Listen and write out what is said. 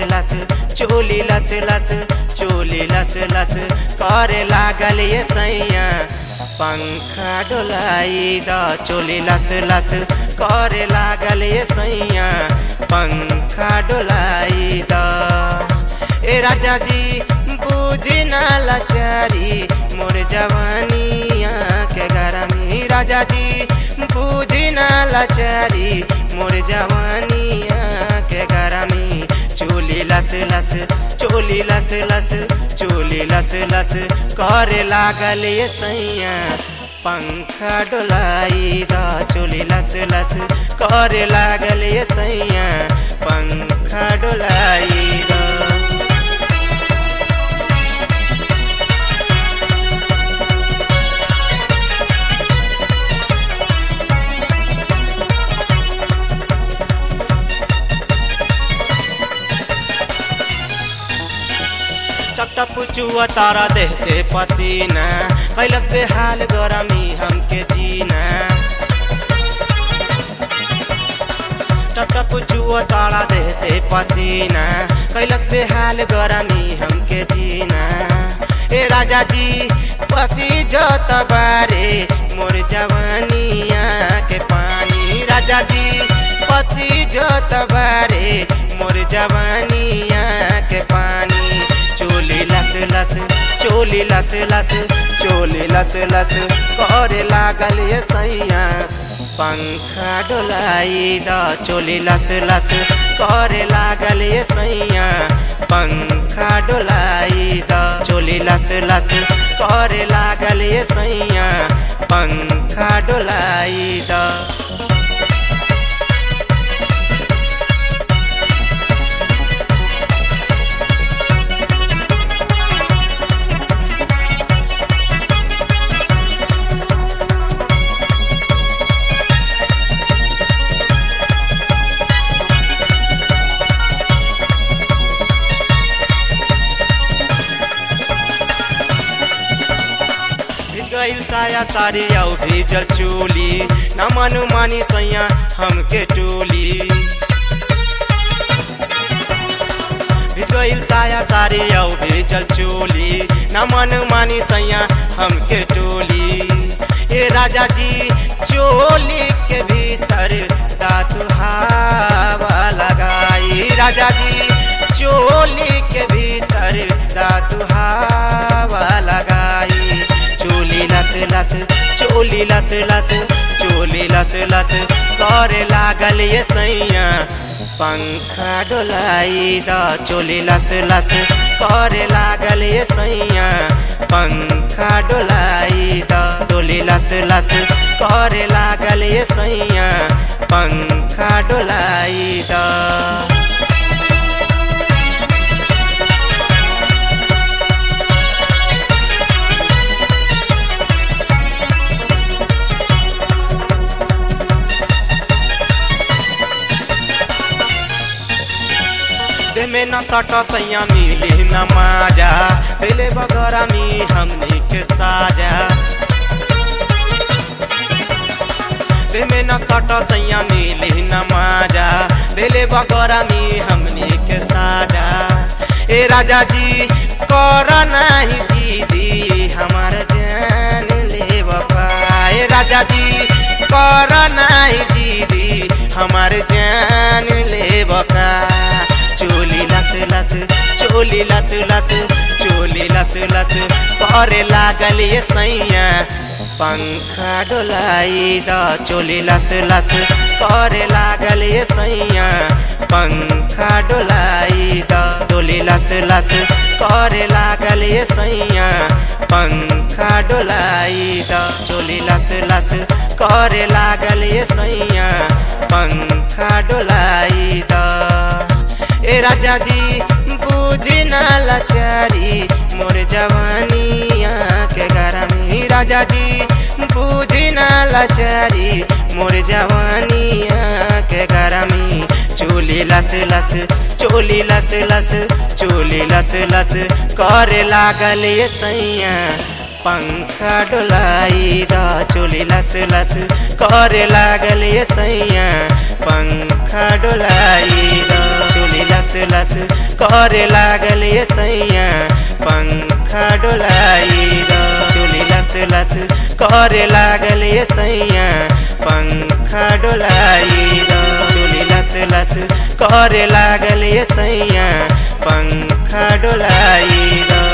लस चोली लस लस चोली लस लस करे लागल ये सैया पंखा डोलाई द चोली लस लस करे लागल ये सैया पंखा डोलाई द ए राजा जी बुझी ना लाचारी मोर जवानिया के गरमी राजा जी बुझी ना लाचारी मोर जवानिया के गरमी चोली लस लस चोली लस लस चोली लस लस करे लागल ये सैया पंखा डोलाई द चोली लस लस करे लागल ये सैया पंखा डोलाई द टप टप चुआ तारा देह से पसीना कैलस पे हाल गरमी हमके जीना टप टप चुआ तारा देह से पसीना कैलस पे हाल गरमी हमके जीना ए राजा जी पसी जत बारे मोर जवानिया के पानी राजा जी पसी जत बारे मोर जवानिया के पानी चोली लस लस चोली लस लस चोली लस लस करे लागल ये सैया पंखा डोलाई द चोली लस लस करे लागल ये सैया पंखा डोलाई द चोली लस लस करे लागल ये सैया पंखा डोलाई द भिज गइल साया सारी आउ भिजल चोली न मनु मानी सैया हमके टोली भिज गइल साया सारी आउ भिजल चोली न मनु मानी सैया हमके टोली ए राजा जी चोली के भीतर दातु हवा लगाई राजा जी चोली के भीतर दातु हवा लगाई चोली लस लस चोली लस लस चोली लस लस करे लागल ये सैया पंखा डोलाई द चोली लस लस करे लागल ये सैया पंखा डोलाई द डोली लस लस करे लागल ये सैया पंखा डोलाई द देह में न सट सैया मिली न माजा दिले बगरा मी हमनी के साजा देह में न सट सैया मिली न माजा दिले बगरा मी हमनी के साजा ए राजा जी कर नाही दीदी हमार जान ले बपा ए राजा जी कर नाही दीदी हमार जान ले बका चोली लस लस चोली लस लस चोली लस लस करे लागल ये सैया पंखा डोलाई द चोली लस लस करे लागल ये सैया पंखा डोलाई द डोली लस लस करे लागल ये सैया पंखा डोलाई द चोली लस लस करे लागल ये सैया पंखा डोलाई द ए राजा जी बुझी ना लाचारी मोर जवानिया के गरमी राजा जी बुझी ना लाचारी मोर जवानिया के गरमी चोली लस लस चोली लस लस चोली लस लस करे लागल ये सैया पंखा डोलाई द चोली लस लस करे लागल ये सैया पंखा डोलाई द चोली लस लस करे लागल ये सैया पंखा डोलाई द चोली लस लस करे लागल ये सैया पंखा डोलाई द चोली लस लस करे लागल ये सैया पंखा डोलाई द